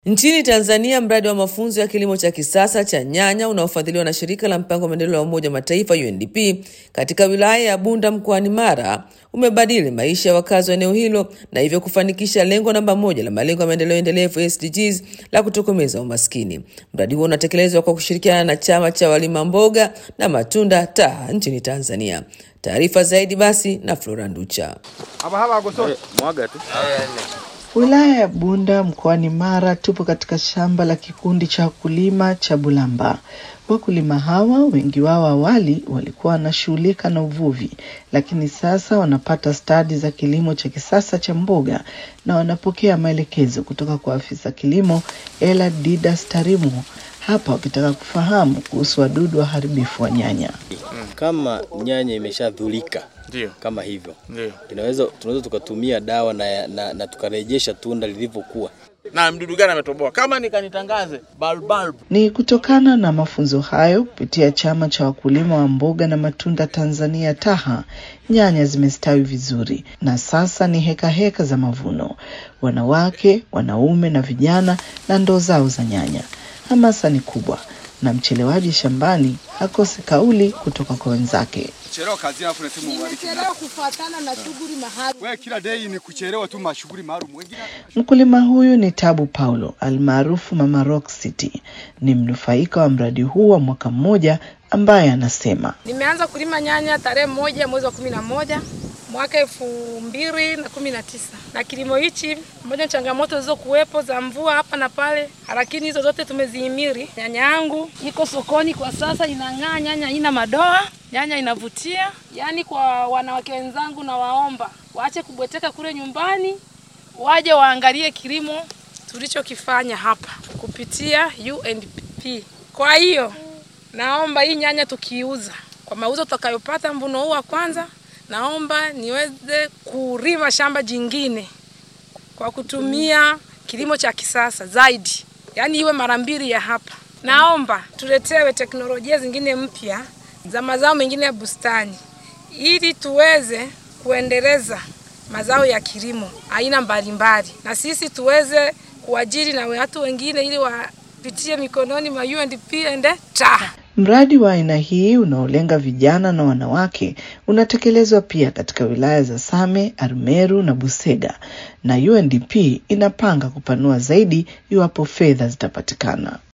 Nchini Tanzania, mradi wa mafunzo ya kilimo cha kisasa cha nyanya unaofadhiliwa na shirika la mpango wa maendeleo ya Umoja wa Mataifa UNDP katika wilaya ya Bunda mkoani Mara umebadili maisha ya wakazi wa eneo hilo na hivyo kufanikisha lengo namba moja la malengo ya maendeleo endelevu SDGs la kutokomeza umaskini. Mradi huo unatekelezwa kwa kushirikiana na chama cha walima mboga na matunda TAHA nchini Tanzania. Taarifa zaidi basi na Flora Nducha. Mwaga tu. Wilaya ya Bunda mkoani Mara, tupo katika shamba la kikundi cha wakulima cha Bulamba. Wakulima hawa wengi wao awali walikuwa wanashughulika na uvuvi, lakini sasa wanapata stadi za kilimo cha kisasa cha mboga na wanapokea maelekezo kutoka kwa afisa kilimo Ela Didas Tarimo hapa wakitaka kufahamu kuhusu wadudu waharibifu wa nyanya. Kama nyanya imeshadhulika Ndio, kama hivyo, ndio. inaweza tunaweza tukatumia dawa na, na, na tukarejesha tunda lilivyokuwa. Na mdudu gani ametoboa? Kama nikanitangaze bulb bulb. Ni kutokana na mafunzo hayo kupitia chama cha wakulima wa mboga na matunda Tanzania TAHA, nyanya zimestawi vizuri na sasa ni heka heka za mavuno. Wanawake, wanaume na vijana na ndoo zao za nyanya. Hamasa ni kubwa na mchelewaji shambani hakose kauli kutoka kwa wenzake. Kuchelewa kazini afu nasema ubariki. Nimechelewa kufuatana na shughuli mahali. Wewe kila day ni kuchelewa tu mashughuli maalum. Wengine Mkulima huyu ni Tabu Paulo almaarufu Mama Rock City, ni mnufaika wa mradi huu wa mwaka mmoja ambaye anasema Nimeanza kulima nyanya tarehe moja mwezi wa kumi na moja mwaka elfu mbili na kumi na tisa na kilimo hichi moja changamoto zilizokuwepo za mvua hapa na pale, lakini hizo zote tumezihimili. Nyanya yangu iko sokoni kwa sasa, inang'aa, nyanya haina madoa, nyanya inavutia. Yaani kwa wanawake wenzangu, na waomba waache kubweteka kule nyumbani, waje waangalie kilimo tulichokifanya hapa kupitia UNDP. Kwa hiyo naomba hii nyanya tukiuza kwa mauzo tutakayopata mvuno huu wa kwanza, naomba niweze kulima shamba jingine kwa kutumia kilimo cha kisasa zaidi, yaani iwe mara mbili ya hapa. Naomba tuletewe teknolojia zingine mpya za mazao mengine ya bustani ili tuweze kuendeleza mazao ya kilimo aina mbalimbali, na sisi tuweze kuajiri na watu wengine ili wapitie mikononi mwa UNDP and TAHA. Mradi wa aina hii unaolenga vijana na wanawake unatekelezwa pia katika wilaya za Same, Arumeru na Busega, na UNDP inapanga kupanua zaidi iwapo fedha zitapatikana.